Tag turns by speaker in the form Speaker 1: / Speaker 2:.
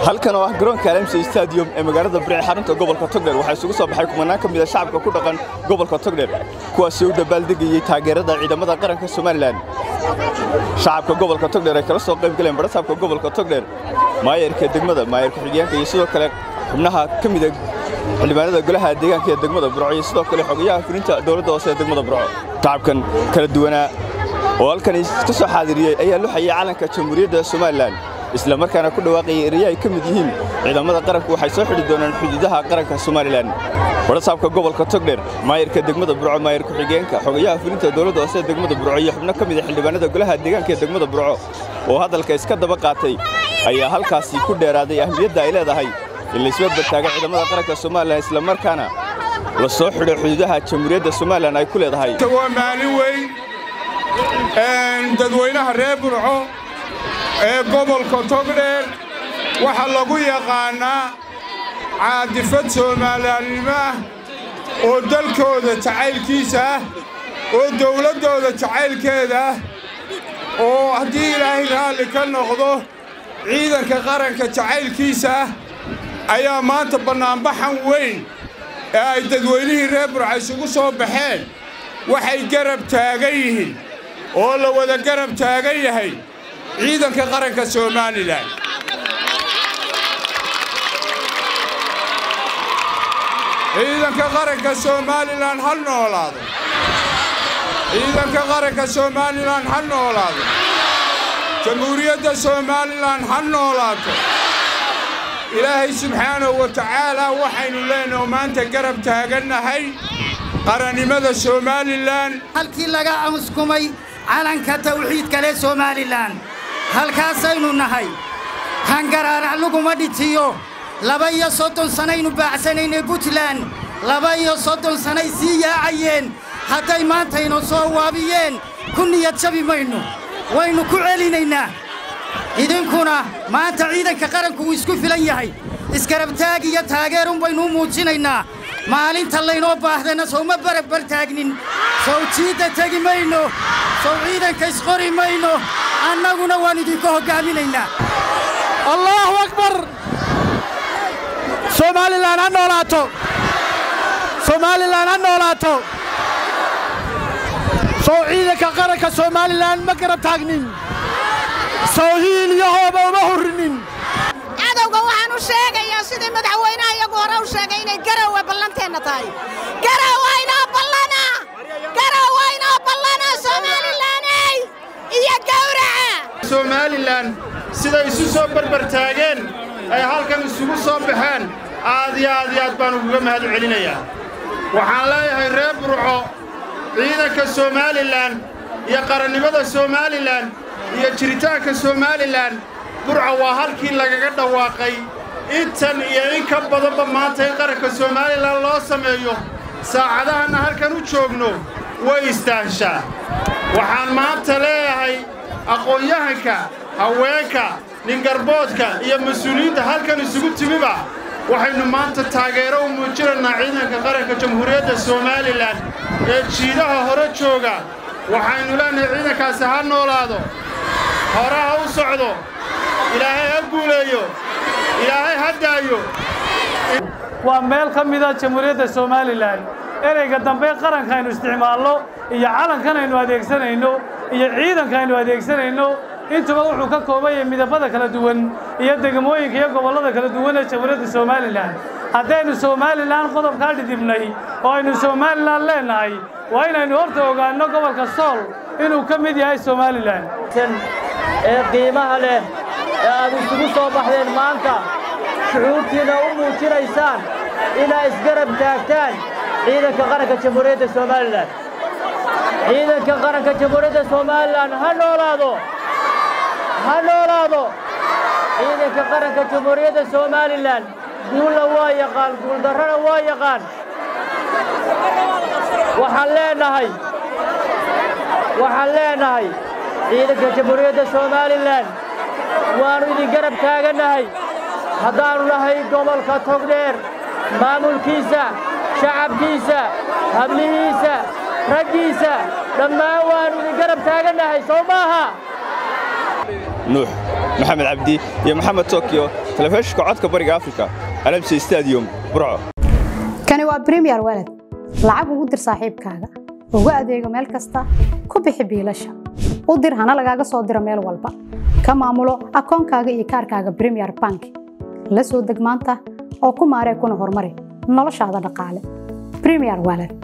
Speaker 1: halkan oo ah garoonka alamsi stadium ee magaalada baric xarunta gobolka togdheer waxaa isugu soo baxay kumanaan ka mida shacabka ku dhaqan gobolka togdheer kuwaasi u dabaaldegayey taageerada ciidamada qaranka somalilan shacabka gobolka togdheer ay kala soo qayb galeen barasaabka gobolka togdheer maayarka degmada maayarka xigeenka iyo sidoo kale xubnaha ka mida xildhibaanada golaha deegaanka ee degmada burco iyo sidoo kale xogayaha fulinta dowladda hoose ee degmada burco shacabkan kala duwanaa oo halkan ka soo xaadiriyey ayaa luxayay calanka jamhuuriyadda somalilan isla markaana ku dhawaaqayay eraya ay ka mid yihiin ciidamada qaranku waxay soo xidhi doonaan xuduudaha qaranka somalilan barasaabka gobolka togdheer maayarka degmada burco maayar ku-xigeenka xogayaha fulinta dowladda hoose ee degmada burco iyo xubno ka mid a xildhibaanada golaha deegaanka ee degmada burco oo hadalka iska daba qaatay ayaa halkaasi ku dheeraaday ahmiyadda ay leedahay in laisbadbar taaga ciidamada qaranka somalilan isla markaana la soo xidho xuduudaha jamhuuriyadda somalilan ay ku leedahay
Speaker 2: waa maalin weyn dadweynaha reer burco ee gobolka togdheer waxaa lagu yaqaannaa caadifad soomaaliyaalnimo ah oo dalkooda jacaylkiisa ah oo dawladdooda jacaylkeeda ah oo haddii ilaahay raalli ka noqdo ciidanka qaranka jacaylkiisa ah ayaa maanta bannaanbaxan weyn ee ay dadweynihii reer burca isugu soo baxeen waxay garab taagan yihiin oo la wada garab taagan yahay ciidanka qaranka somalilan ciidanka qaranka somalilan ha noolaado ciidanka qaranka somalilan ha noolaado jamhuuriyadda somalilan ha noolaato ilaahay subxaanahu wa tacaalaa waxaynu leenaho maanta garab taagannahay qarannimada somalilan
Speaker 3: halkii laga amuskumay calanka tawxiidka leh somalilan halkaasaynu nahay hangaraarac laguma dhitiyo laba iyo soddon sannaynu baacsanaynay puntland laba iyo soddon sannay sii yaacayeen hadday maantaynu soo waabiyeen ku niyad jabi maynu waynu ku celinaynaa idinkuna maanta ciidanka qaranku wuu isku filan yahay iskarabtaag iyo taageerun baynu u muujinaynaa maalinta laynoo baahdana sowma barabbar taagnin sow jiidda tegi mayno sow ciidanka isqori mayno annaguna waan idinku hoggaaminaynaa
Speaker 4: allaahu akbar somalilan ha noolaato somalilan ha noolaato sow ciidanka qaranka somalilan ma garab taagnin sow hiil iyo hooba uma hurrinin
Speaker 5: cadowga waxaan u sheegayaa sidii madaxweynaha iyagu hore u sheegay inay garowa ballanteenna tahay garowa inoo ballana garowa inoo ballana somalilaney iyo gawraca
Speaker 6: somalilan siday isu soo barbar taageen ay halkan isugu soo baxeen aad iyo aad iyo aad baan uguga mahad celinayaa waxaan leeyahay reer burco ciidanka somalilan iyo qarannimada somalilan iyo jiritaanka somalilan burca waa halkii lagaga dhawaaqay intan iyo in ka badanba maanta in qaranka somalilan loo sameeyo saacadahanna halkan u joogno way istaanshaa waxaan maanta leeyahay aqoon-yahanka haweenka ningarboodka iyo mas-uuliyiinta halkan isugu timiba waxaynu maanta taageero u muujinaynaa ciidanka qaranka jamhuuriyadda somalilan ee jiidaha hore jooga waxaynu leenahay ciidankaasi ha noolaado hore ha u socdo ilaahay ha guuleeyo ilaahay ha daayo
Speaker 4: waa meel ka mida jamhuuriyadda somalilan ereyga dambe qaranka aynu isticmaalno iyo calankan aynu adeegsanayno iyo ciidanka aynu adeegsanayno intuba wuxuu ka kooban yahay midabada kala duwan iyo degmooyinka iyo gobollada kala duwan ee jamhuuriyadda somalilan haddaynu somalilan qodobkaa dhidibnay oo aynu somalilan leennahay waa inaynu horta ogaanno gobolka sool inuu ka mid yahay somalilan
Speaker 7: ee qiimaha leh ee aad isugu soo baxdeen maanta shucuurtiinna u muujinaysaan inaa isgarab taagtaan ciidanka qaranka jamhuuriyadda somalilan ciidanka qaranka jamhuuriyadda somalilan ha noolaado ha noolaado ciidanka qaranka jamhuuriyadda somalilan guulla waa yaqaan guuldarrana waa yaqaan waxaan leenahay waxaan leenahay ciidanka jamhuuriyadda somalilan waannu idin garab taagannahay haddaannu nahay gobolka togdheer maamulkiisa shacabkiisa hablihiisa raggiisa dhammaan waannu idin garab taagannahay soo maaha
Speaker 1: nuux maxamed cabdi iyo maxamed tokyo telefishinka codka bariga afrika alamsi stadium burco
Speaker 8: kani waa bremiyer walad lacag ugu dir saaxiibkaaga ugu adeego meel kasta ku bixi biilasha u dir hana lagaaga soo diro meel walba ka maamulo akoonkaaga iyo kaarkaaga bremiyer bank la soo deg maanta oo ku maaree kuna horumari noloshaada dhaqaale bremiyer walad